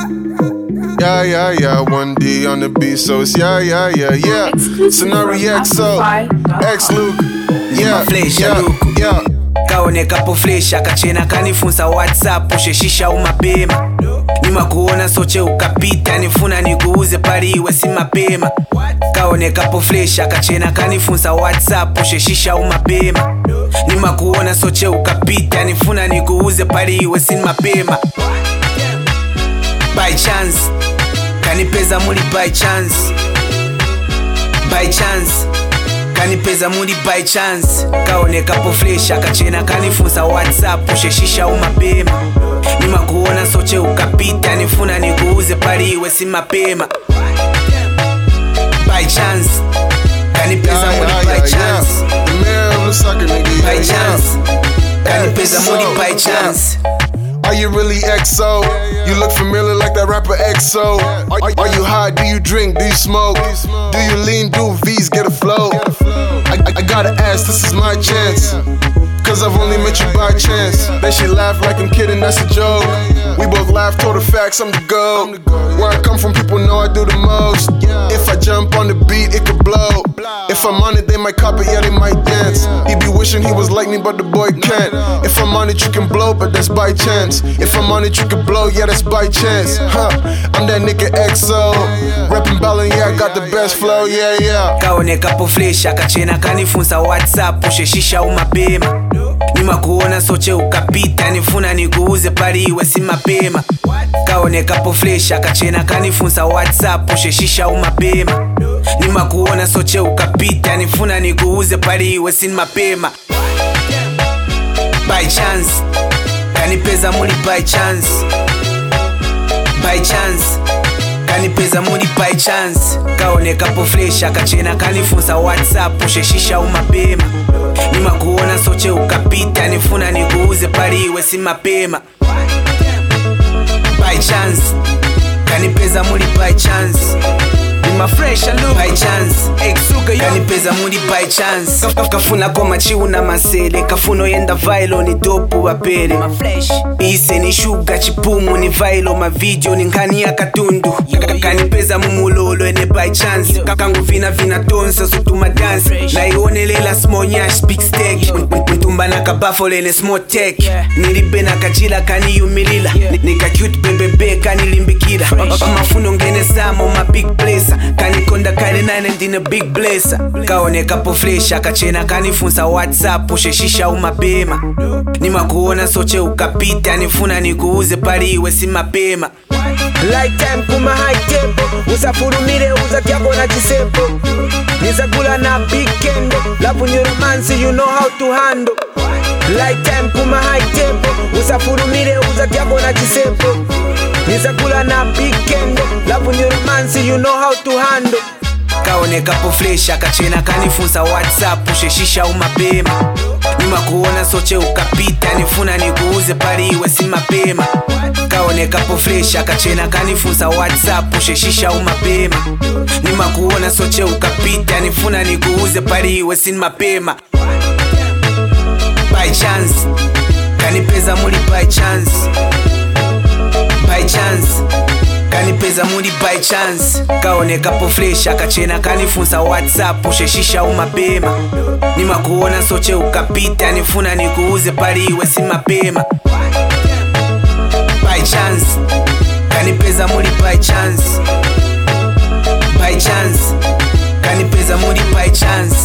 Yeah, yeah, yeah. One D on the beat, so it's yeah, yeah, yeah, yeah. Scenario XO, X Luke. Yeah, Flesh, yeah, Luke. yeah. kaonekapo flesh akachena kanifunza whatsapp usheshisha umapema nyuma kuona soche ukapita nifuna nikuuze pali iwe si mapema kaonekapo flesh akachena kanifunza whatsapp usheshisha umapema nyuma kuona soche ukapita nifuna nikuuze pali iwe si mapema by chance kanipeza muli by chance by chance kanipeza muli by chance kaonekapo flesh akachena kanifunza whatsapp usheshisha umapema nima kuona soche ukapita nifuna nikuuze pali iwe si mapema by chance kanipeza Yeah, muli yeah, by yeah, chance yeah. The mayor of Lusaka, nigga. by yeah, chance yeah. kanipeza muli XO, by yeah. chance Are you really XO? You look familiar like that rapper XO. Are, are you high? Do you drink? Do you smoke? Do you lean? Do V's get a flow? I, I, I gotta ask, this is my chance. Cause I've only met you by chance. Then she laughed like I'm kidding, that's a joke. We both laughed, told the facts, I'm the GOAT. Where I come from, people know I do the most. If I jump on the beat, it could blow. If I'm on it, they might copy, yeah, they might dance. He be wishing he was like me, but the boy can't. If I'm on it, you can blow, but that's by chance. If I'm on it, you can blow, yeah, that's by chance. Huh, I'm that nigga XO. Rapping ballin', yeah, I got the best flow, yeah, yeah. kaonekapo flesh akachena kanifunza whatsapp usheshisha umapema nyuma kuona soche ukapita nifuna nikuuze pali iwe si mapema kaonekapo flesh akachena kanifunza whatsapp usheshisha umapema nyuma kuona soche ukapita nifuna nikuuze pali iwe si mapema by chance kanipeza muli by chance by chance kanipeza muli by chance kaonekapo flesh akachena kanifunza whatsapp usheshisha umapema nyuma kuona soche ukapita nifuna nikuuze pali iwe si mapema by chance kanipeza muli by chance Nima fresh and look by chance Exuga yo kanipeza muli by chance Kaf- kafuna koma chiu na masele kafuno yenda vailo ni dopu wapele ise ni shuga chipumu ni vailo mavideo ni nkani ya katundu Ka- kanipeza mumulolo ene by chance kakangu vina vina tonsa sutuma dance naionelela smonyash big steak mtumba na kabafolene small tech nilibe na kajila kaniyumilila nika cute bebebe kanilimbikila mafuno ngene samo ma big blesa kanikonda kale nane ndine big blesa kaonekapo flesh akachena kanifunza whatsapp usheshisha umapema nimakuona soche ukapita nifuna nikuuze pali iwe si mapema lifetime kuma high tempo usafurumire uza kyako na chisepo nizagula na big kendo lavu ni romance you know how to handle lifetime kuma high tempo usafurumire uza kyako na chisepo nizagula na big kendo lavu ni romance you know how to handle kaonekapo flesh akachena kanifunza whatsapp usheshisha umapema nyuma kuona soche ukapita nifuna nikuuze pali iwe si mapema kaonekapo flesh akachena kanifunza whatsapp usheshisha umapema nyuma kuona soche ukapita nifuna nikuuze pali iwe si mapema by chance kanipeza muli by chance by chance kanipeza muli by chance kaonekapo flesh akachena kanifunza whatsapp usheshisha umapema nima kuona soche ukapita nifuna nikuuze pali iwe si mapema by chance kanipeza muli by chance by chance kanipeza muli by chance